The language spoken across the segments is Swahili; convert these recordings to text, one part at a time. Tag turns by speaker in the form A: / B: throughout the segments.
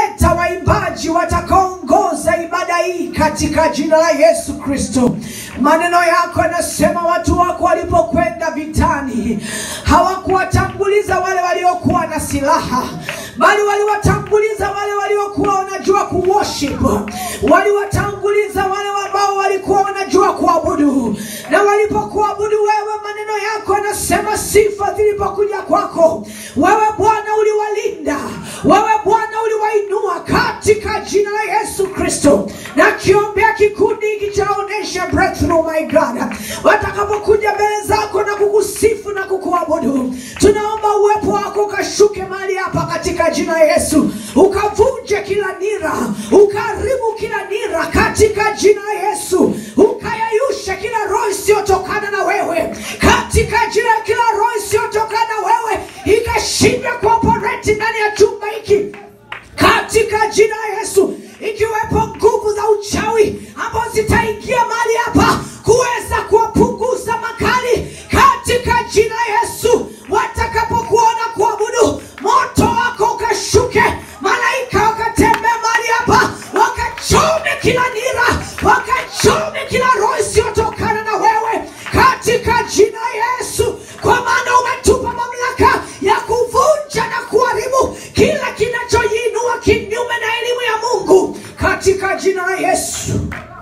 A: tutaleta waimbaji watakaongoza ibada hii katika jina la Yesu Kristo. Maneno yako yanasema watu wako walipokwenda vitani hawakuwatanguliza wale waliokuwa na silaha, bali waliwatanguliza wale waliokuwa wanajua kuworship, waliwatanguliza wale ambao walikuwa wanajua kuabudu. Na walipokuabudu wewe, maneno yako yanasema sifa zilipokuja kwako wewe Bwana uliwalinda, wewe Bwana uliwainua katika jina la Yesu Kristo. Na kiombea kikundi hiki chaonesha breakthrough, my God, watakapokuja mbele zako na kukusifu na kukuabudu, tunaomba uwepo wako ukashuke mahali hapa katika jina la Yesu, ukavunje kila nira, ukaharibu kila nira katika jina la Yesu, ukayayushe kila roho isiyotokana na wewe katika jina, kila roho isiyotokana na wewe ikashindwa kuoperate ndani ya chumba hiki katika jina la Yesu, ikiwepo nguvu za uchawi ambazo zitaingia mahali hapa kuweza kuwapunguza makali katika jina la Yesu. Watakapokuona kuabudu, moto wako ukashuke, malaika wakatembea mahali hapa, wakachome kila nira, wakachome kila roho isiyotokana na wewe katika jina la Yesu, kwa maana umetupa mamlaka ya kuvunja na kuharibu kila kinachojiinua kinyume na elimu ya Mungu katika jina la Yesu,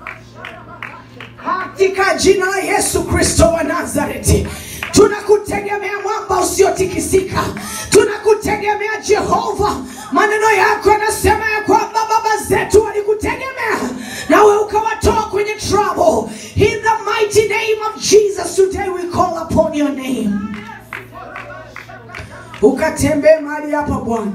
A: katika jina la Yesu Kristo wa Nazareti. Tunakutegemea mwamba usiotikisika, tunakutegemea Jehova. Maneno yako yanasema ya kwamba baba zetu walikutegemea nawe ukawatoa kwenye trouble. In the mighty name of Jesus today we call upon your name. Ukatembee mahali hapa Bwana,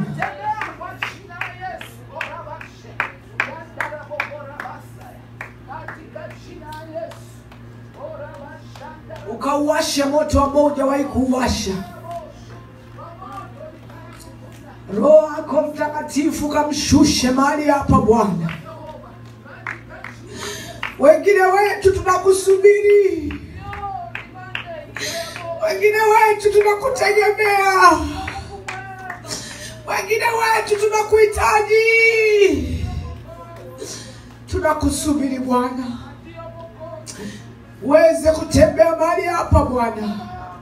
A: ukauwashe moto ambao hujawahi kuuwasha. Roho yako Mtakatifu kamshushe mahali hapa Bwana. Wengine wetu tunakusubiri, wengine wetu tunakutegemea, wengine wetu tunakuhitaji, tunakusubiri Bwana, uweze kutembea mahali hapa Bwana,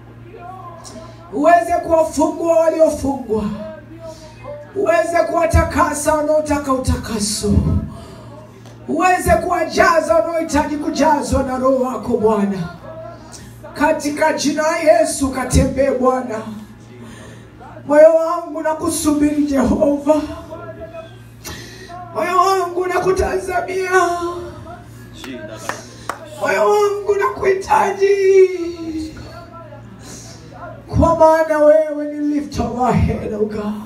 A: uweze kuwafungua waliofungwa, uweze kuwatakasa wanaotaka utakaso uweze kuwajaza wanaohitaji kujazwa na Roho wako Bwana, katika jina la Yesu. Katembee Bwana, moyo wangu na kusubiri Jehova, moyo wangu na kutazamia, moyo wangu na kuhitaji, kwa maana wewe ni lift of our head, oh God.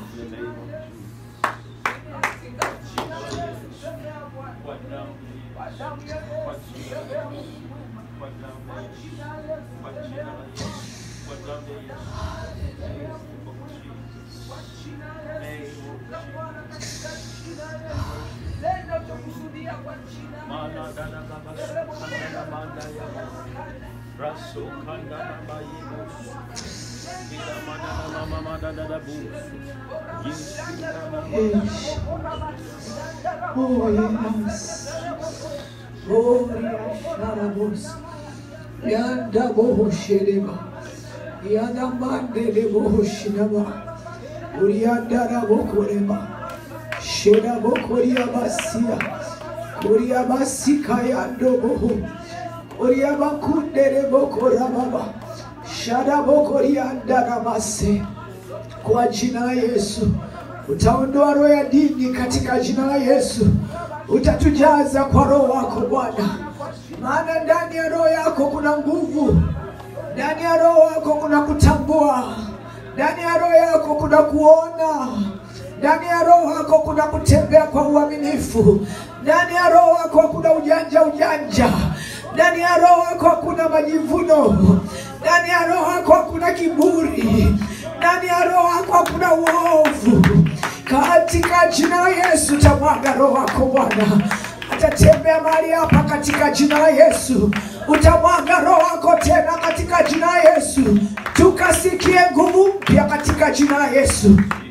A: Oh, yes. Gloria Sharabos. Yanda boho shereba. Yanda mande de boho shinaba. Urianda rabo koreba. Shera bokoria basia. Kuria basika yando boho. Kuria bakundere bokora baba. Shara bokoria ndaramase. Kwa jina la Yesu utaondoa roho ya dini katika jina la Yesu. Utatujaza kwa roho wako Bwana, maana ndani ya roho yako kuna nguvu, ndani ya roho yako kuna kutambua, ndani ya roho yako kuna kuona, ndani ya roho yako kuna kutembea kwa uaminifu, ndani ya roho yako hakuna ujanja ujanja, ndani ya roho yako hakuna majivuno, ndani ya roho yako hakuna kiburi, ndani ya roho yako hakuna uovu. Katika jina la Yesu utamwaga roho wako Bwana, atatembea mahali hapa katika jina la Yesu. Utamwaga roho wako tena katika jina la Yesu, tukasikie nguvu mpya katika jina la Yesu.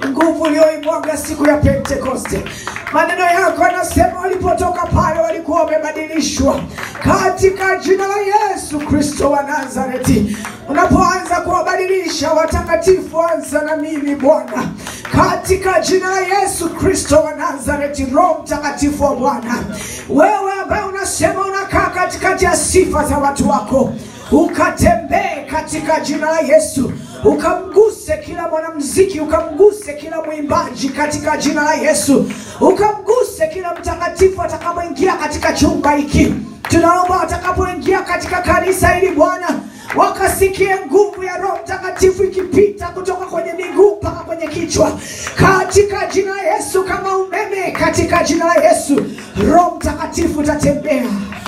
A: nguvu uliyoimwaga siku ya Pentekoste. Maneno yako yanasema walipotoka pale walikuwa wamebadilishwa katika jina la Yesu Kristo wa Nazareti. Unapoanza kuwabadilisha watakatifu, anza na mimi Bwana, katika jina la Yesu Kristo wa Nazareti. Roho Mtakatifu wa Bwana, wewe ambaye unasema unakaa katikati ya sifa za watu wako ukatembee katika jina la Yesu, ukamguse kila mwanamuziki, ukamguse kila mwimbaji katika jina la Yesu, ukamguse kila mtakatifu atakapoingia katika chumba hiki. Tunaomba watakapoingia katika kanisa hili Bwana, wakasikie nguvu ya Roho Mtakatifu ikipita kutoka kwenye miguu mpaka kwenye kichwa, katika jina la Yesu, kama umeme, katika jina la Yesu. Roho Mtakatifu utatembea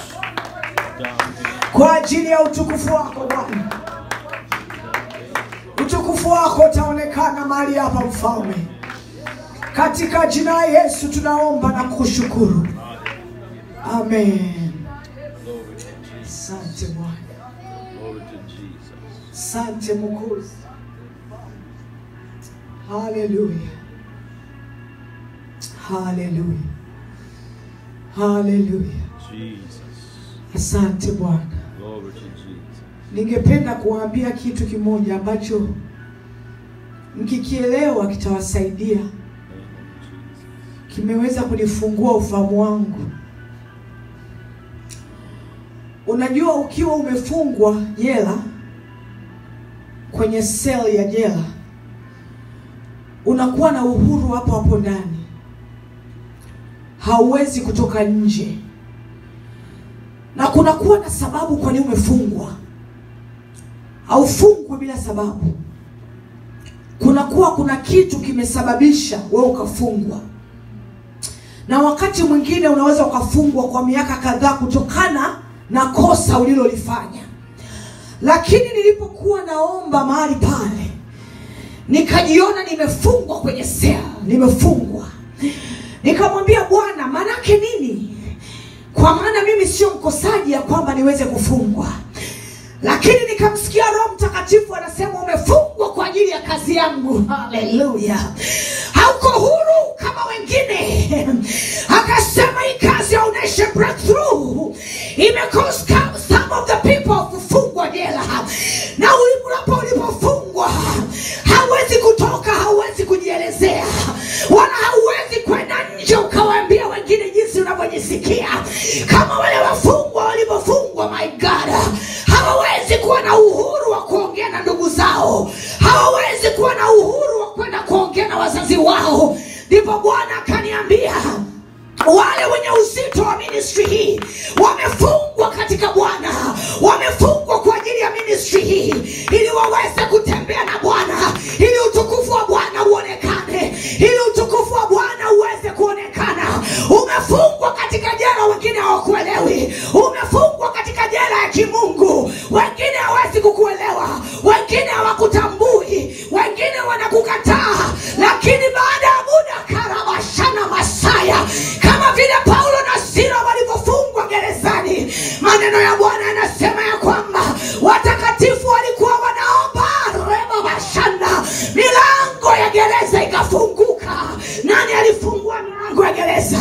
A: kwa ajili ya utukufu wako Bwana. Utukufu wako utaonekana mahali hapa, Mfalme, katika jina la Yesu tunaomba na kushukuru, amen. Asante Bwana,
B: Glory to Jesus.
A: asante Mwokozi, haleluya, haleluya, haleluya.
B: Jesus.
A: Asante Bwana.
B: Glory to Jesus.
A: Ningependa kuwaambia kitu kimoja ambacho mkikielewa kitawasaidia,
B: Name of Jesus.
A: kimeweza kunifungua ufahamu wangu. Unajua, ukiwa umefungwa jela, kwenye sel ya jela, unakuwa na uhuru hapo hapo ndani, hauwezi kutoka nje, na kunakuwa na sababu kwa nini umefungwa. Haufungwi bila sababu, kunakuwa kuna kitu kimesababisha wewe ukafungwa na wakati mwingine unaweza ukafungwa kwa miaka kadhaa kutokana na kosa ulilolifanya. Lakini nilipokuwa naomba mahali pale, nikajiona nimefungwa kwenye sel, nimefungwa. Nikamwambia Bwana, maanake nini? Kwa maana mimi sio mkosaji ya kwamba niweze kufungwa lakini nikamsikia Roho Mtakatifu anasema umefungwa kwa ajili ya kazi yangu. Haleluya! hauko huru kama wengine. Akasema hii kazi ya Onyesha Breakthrough imecause some of the people kufungwa jela, na ulipo ulipofungwa hauwezi kutoka, hauwezi kujielezea, wala hauwezi kwenda nje ukawaambia wengine jinsi unavyojisikia kama wale wafungwa walivyofungwa. My God, hawawezi kuwa na uhuru wa kuongea na ndugu zao, hawawezi kuwa na uhuru wa kwenda kuongea na wazazi wao. Ndipo Bwana akaniambia wale wenye uzito wa ministry hii wamefungwa katika Bwana, wamefungwa kwa ajili ya ministry hii ili waweze kutembea na Bwana, ili utukufu wa Bwana uonekane, ili utukufu wa Bwana uweze kuonekana. Umefungwa katika jela, wengine hawakuelewi. Umefungwa katika jela ya kimungu, wengine hawezi kukuelewa, wengine hawakutambui, wengine wanakukataa, lakini baada ya muda karabashana masaya kama vile Paulo na Sila walivyofungwa gerezani. Maneno ya Bwana yanasema ya kwamba watakatifu walikuwa wanaomba reba bashanda, milango ya gereza ikafunguka. Nani alifungua milango ya gereza?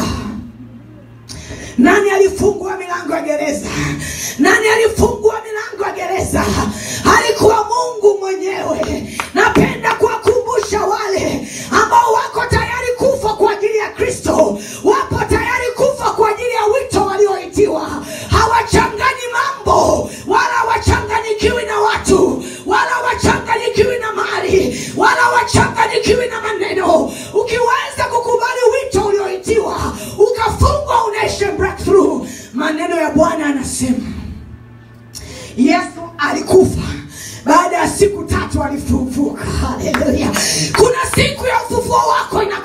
A: Nani alifungua milango ya gereza? Nani alifungua milango ya gereza? Alikuwa Mungu mwenyewe. Napenda kuwakumbusha wale ambao wako tayari kufa kwa ajili ya Kristo, wapo tayari kufa kwa ajili ya wito walioitiwa. Hawachanganyi mambo, wala hawachanganyikiwi na watu, wala hawachanganyikiwi na mali, wala hawachanganyikiwi na maneno. Ukiweza kukubali wito ulioitiwa, ukafungwa, unaishi breakthrough. Maneno ya Bwana anasema Yesu alikufa baada ya siku tatu alifufuka. Haleluya! Kuna siku ya ufufuo wako ina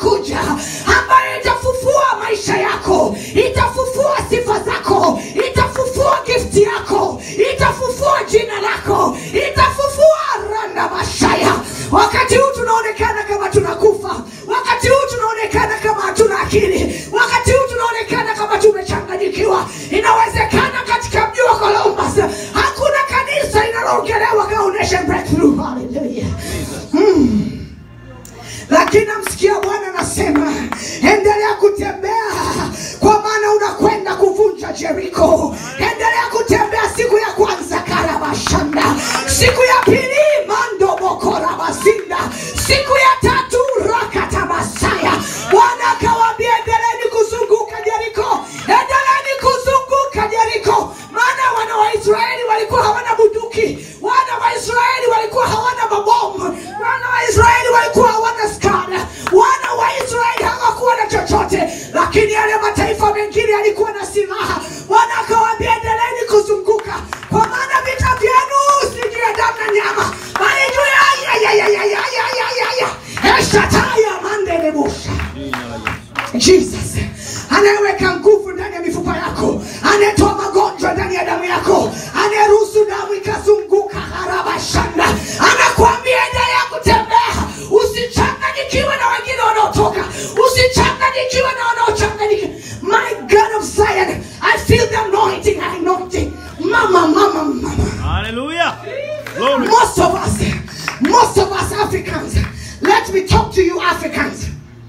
A: lakini yale mataifa mengine yalikuwa na silaha bwana akawaambia endeleeni kuzunguka kwa maana vita vyenu si juu ya damu na nyama bali juu ya ya ya ya ya ya ya ya ya ya eshataya mandelebusha
B: Jina la Yesu.
A: jesus anayeweka nguvu ndani ya mifupa yako anayetoa magonjwa ndani ya damu yako anayeruhusu damu ikazunguka harabashanda anakuambia endelea kutembea usichanganyikiwe na wengine wanaotoka usichanganyikiwe na wanaochanganyikiwa my god of zion i feel the anointing anointing mama mama mama
B: Hallelujah. Glory.
A: most of us most of us africans let me talk to you africans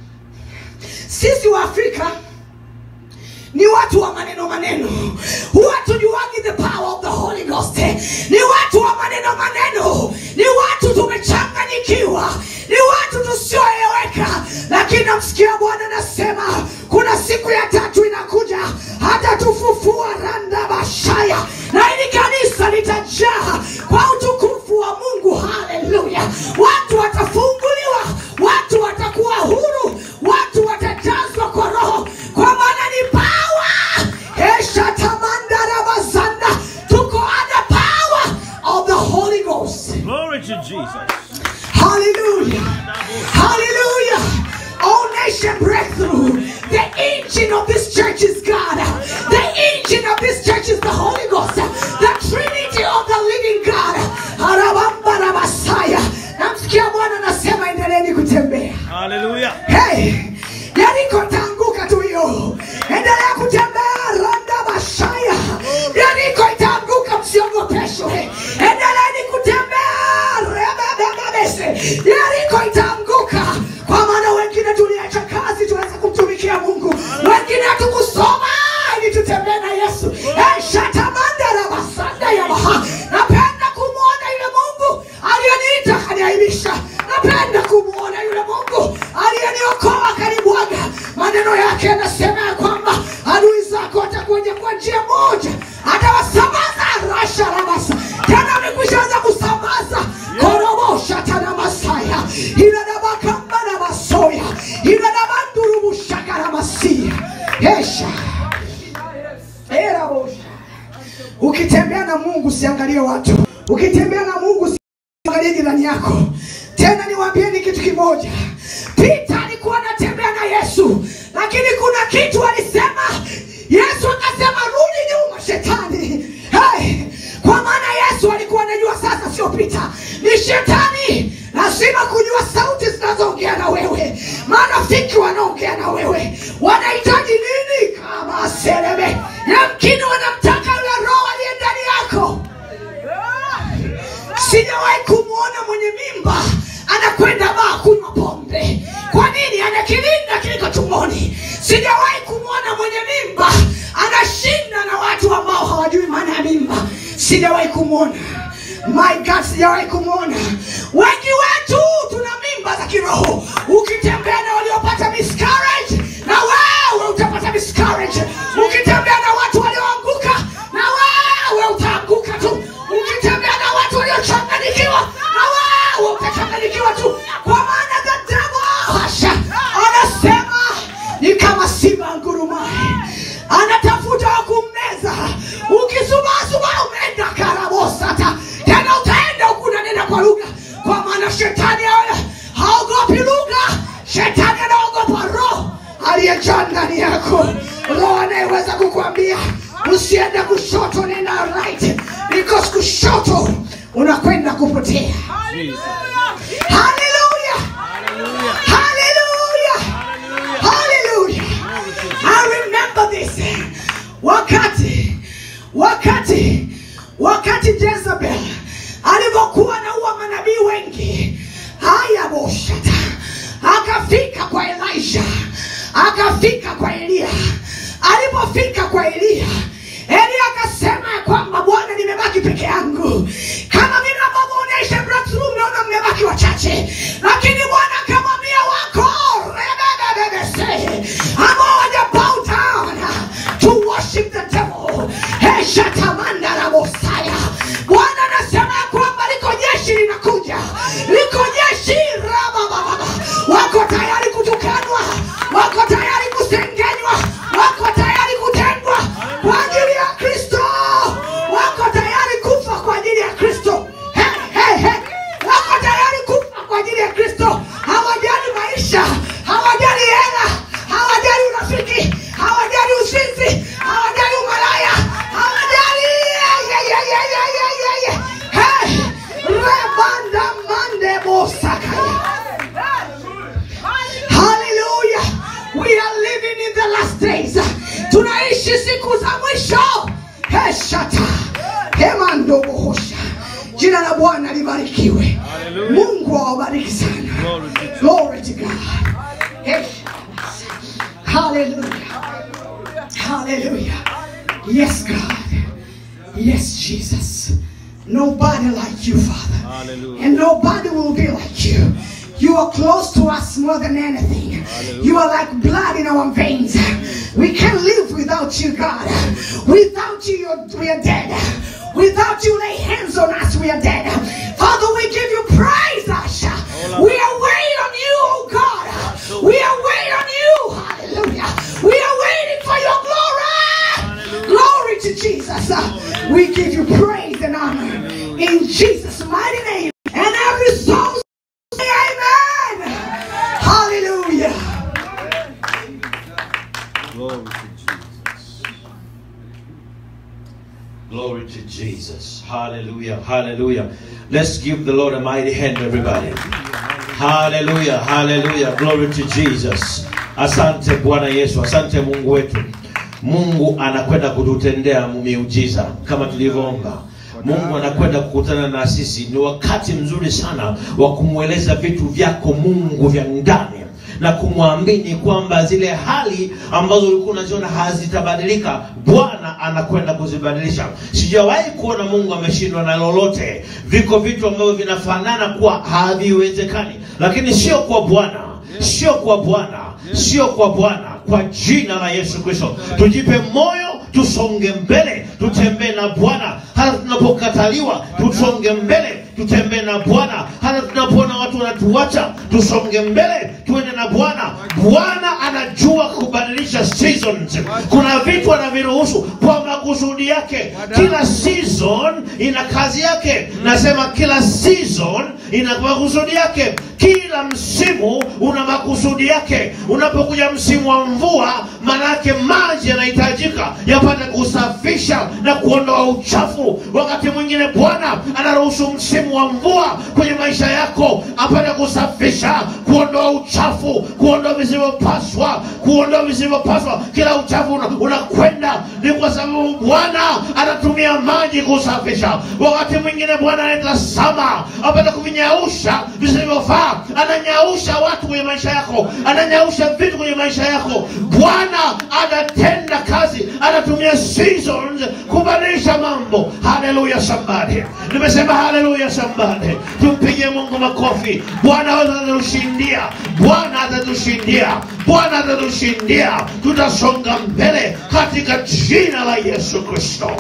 A: sisi wa afrika ni watu wa maneno maneno huwa tujuagi the power of the holy ghost ni watu wa maneno maneno ni watu tumechanganyikiwa ni watu tusioeleweka lakini namsikia bwana anasema kuna siku ya tatu inakuja hata tufufua randa bashaya na ili kanisa litajaa kwa utukufu wa mungu haleluya watu watafunguliwa watu watakuwa huru watu watajazwa kwa roho kwa maana ni pawa eshatamandarabazanda tuko under power of the holy ghost
B: Glory to Jesus.
A: Hallelujah. Hallelujah. All nation breakthrough. The engine of this church is God. The engine of this church is the Holy Ghost. The Trinity of the living God. Arabamba Messiah. Namsikia Bwana anasema endeleeni kutembea.
B: Hallelujah.
A: Hey, Yeriko itaanguka tu hiyo. Endelea kutembea randa bashaya. Yeriko itaanguka msiogopeshwe. Endeleeni kutembea rebebebebese. Yeriko itaanguka kwa maana wengine tuliacha kazi tuweze kumtumikia Mungu. Wengine hatukusoma ili tutembee na Yesu. Hey, shatamanda na basanda ya baha. Napenda kumwona yule Mungu aliyeniita akaniaibisha. Napenda kumwona yule Mungu aliyeniokoa akanibwaga. Maneno yake yanasema ya kwamba adui zako watakuja kwa njia moja, atawasambaza rasha rabasa. Tena amekwishaanza kusambaza korobosha tana masaya inadabakamba na masoya inadabandurubushaka na masia esha erabosha ukitembea na mungu usiangalie watu ukitembea na mungu usiangalie jirani yako tena niwaambieni kitu kimoja pita alikuwa anatembea na yesu lakini kuna kitu alisema yesu akasema rudi nyuma shetani hey, kwa maana yesu alikuwa anajua sasa sio pita ni shetani lazima kujua sauti zinazoongea na wewe marafiki wanaongea na wewe wanahitaji nini kama seleme yamkini wanamtaka yule roho aliye ndani yako sijawahi kumwona mwenye mimba anakwenda baa kunywa pombe kwa nini ana kilinda kiliko tumboni sijawahi kumwona mwenye mimba anashinda na watu ambao hawajui maana ya mimba sijawahi kumwona my god sijawahi kumwona wengi wetu tuna mimba za kiroho ukitembea na waliopata miscarriage na wewe utapata miscarriage ukitembea na watu walioanguka na wewe utaanguka tu ukitembea na watu waliochanganyikiwa na wewe utachanganyikiwa tu kwa maana the devil hasha anasema ni kama simba ngurumaye anatafuta wa kummeza ukisubasuba umeenda karabosata tena utaenda huku unanena kwa lugha kwa maana shetani awe haogopi lugha shetani anaogopa roho aliyejaa ndani yako roho anayeweza kukwambia usiende kushoto nenda right because kushoto unakwenda kupotea
B: Jesus.
A: haleluya
B: Hallelujah.
A: haleluya
B: Hallelujah.
A: haleluya
B: Glory to Jesus.
A: I remember this. Wakati wakati wakati Jezebel alivyokuwa anaua manabii wengi, haya boshata, akafika kwa Elisha, akafika kwa Eliya. Alipofika kwa Eliya, Eliya akasema ya kwamba Bwana, nimebaki peke yangu, kama vile ambavyo unaisha breakthrough, mnaona mmebaki wachache, lakini Bwana akamwambia wako rebebebebese ambao waja bow down to worship the devil. Heshatamanda la Mosaya. Bwana anasema ya kwamba liko jeshi linakuja, liko jeshi rabababa, wako tayari kutukanwa, wako tayari kusengenywa, living in the last days tunaishi siku za mwisho heshata hemandobohosha jina la bwana libarikiwe
B: Hallelujah.
A: mungu awabariki sana
B: Glory to Jesus.
A: glory to god Heshata. hallelujah hallelujah yes god yes jesus nobody like you father
B: Hallelujah.
A: and nobody will be like you. You are close to us more than anything. You are like blood in our veins. We can't live without you, God. Without you, you're, we are dead. Without you, lay hands on us, we are dead. Father, we give you praise, Asha. We are waiting on you, oh God. We are waiting on you. Hallelujah. We are waiting for your glory. Glory to Jesus. We give you praise and honor in Jesus' mighty name. And every soul say amen. Hallelujah.
B: Glory to Jesus.
C: Glory to Jesus. Hallelujah. Hallelujah. Let's give the Lord a mighty hand, everybody. Hallelujah. Hallelujah. Glory to Jesus. Asante Bwana Yesu. Asante Mungu wetu. Mungu anakwenda kututendea miujiza kama tulivyoomba. Mungu anakwenda kukutana na sisi. Ni wakati mzuri sana wa kumweleza vitu vyako Mungu vya ndani na kumwamini kwamba zile hali ambazo ulikuwa unaziona hazitabadilika bwana anakwenda kuzibadilisha sijawahi kuona mungu ameshindwa na lolote viko vitu ambavyo vinafanana kuwa haviwezekani lakini sio kwa bwana sio kwa bwana sio kwa bwana kwa jina la yesu kristo tujipe moyo tusonge mbele tutembee na bwana hata tunapokataliwa tusonge mbele tutembee na bwana hata tunapoona watu wanatuacha tusonge mbele tuende na bwana bwana anajua kubadilisha seasons kuna vitu anaviruhusu kwa makusudi yake kila season ina kazi yake nasema kila season ina makusudi yake kila msimu una makusudi yake unapokuja msimu wa mvua maanake maji yanahitajika yapate kusafisha na kuondoa uchafu wakati mwingine bwana anaruhusu msimu wa mvua kwenye maisha yako apate kusafisha kuondoa uchafu kuondoa visivyopaswa kuondoa visivyopaswa kila uchafu una- unakwenda ni kwa sababu bwana anatumia maji kusafisha wakati mwingine bwana anaenda sama apate kuvinyausha visivyofaa ananyausha watu kwenye maisha yako ananyausha vitu kwenye maisha yako bwana anatenda kazi anatumia seasons kubadilisha mambo haleluya sambade nimesema haleluya sambade tumpigie mungu makofi bwana atatushindia bwana atatushindia bwana atatushindia tutasonga mbele katika jina la yesu kristo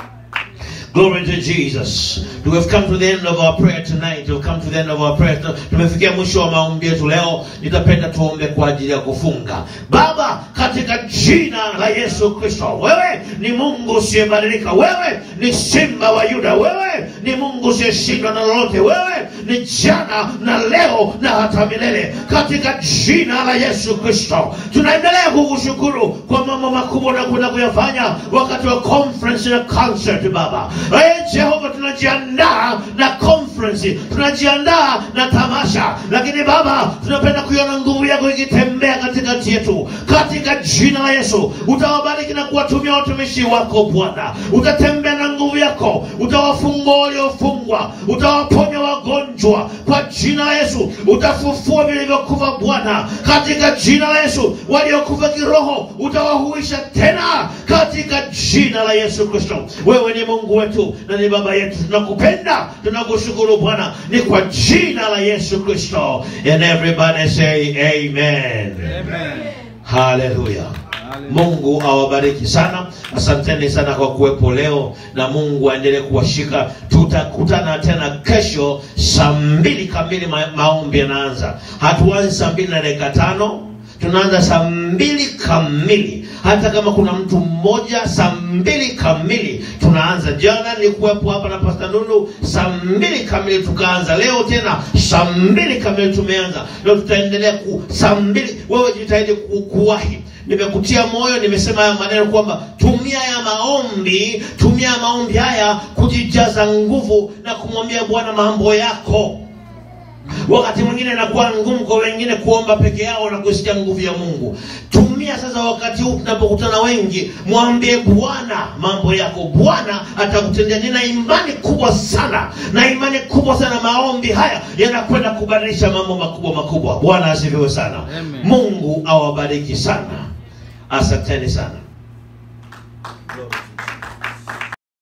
C: Glory to Jesus. We have come to the end of our prayer tonight. We have come to the end of our prayer. Tumefikia mwisho wa maombi yetu leo. Nitapenda tuombe kwa ajili ya kufunga. Baba, katika jina la Yesu Kristo, wewe ni Mungu usiyebadilika. Wewe ni Simba wa Yuda. Wewe ni Mungu usiyeshindwa na lolote. Wewe ni jana na leo na hata milele. Katika jina la Yesu Kristo, tunaendelea kukushukuru kwa mambo makubwa na kwenda kuyafanya wakati wa conference na concert Baba. Ee Jehova, tunajiandaa na conference, tunajiandaa na tamasha, lakini Baba, tunapenda kuiona nguvu yako ikitembea katikati yetu, katika jina la Yesu. Utawabariki na kuwatumia watumishi wako Bwana, utatembea na nguvu yako, utawafungua waliofungwa, utawaponya wagonjwa kwa jina la Yesu, utafufua vilivyokufa Bwana, katika jina la Yesu. Waliokufa kiroho utawahuisha tena katika jina la Yesu Kristo. Wewe ni Mungu wetu na ni baba yetu, tunakupenda, tunakushukuru Bwana, ni kwa jina la Yesu Kristo. And everybody say amen.
B: Amen.
C: Haleluya. Mungu awabariki sana. Asanteni sana kwa kuwepo leo, na Mungu aendelee kuwashika. Tutakutana tena kesho saa mbili kamili, ma maombi yanaanza. Hatuanzi saa mbili na dakika tano, tunaanza saa mbili kamili. Hata kama kuna mtu mmoja, saa mbili kamili tunaanza. Jana nilikuwepo hapa na Pastor Nunu, saa mbili kamili tukaanza. Leo tena saa mbili kamili tumeanza, na tutaendelea ku saa mbili. Wewe jitahidi ku, kuwahi nimekutia moyo, nimesema haya maneno kwamba tumia ya maombi, tumia ya maombi haya kujijaza nguvu na kumwambia Bwana mambo yako wakati mwingine inakuwa ngumu kwa wengine kuomba peke yao na kusikia nguvu ya mungu tumia sasa wakati huu tunapokutana wengi mwambie bwana mambo yako bwana atakutendea nina imani kubwa sana na imani kubwa sana maombi haya yanakwenda kubadilisha mambo makubwa makubwa bwana asifiwe sana
B: Amen.
C: mungu awabariki sana asanteni sana
B: Glory to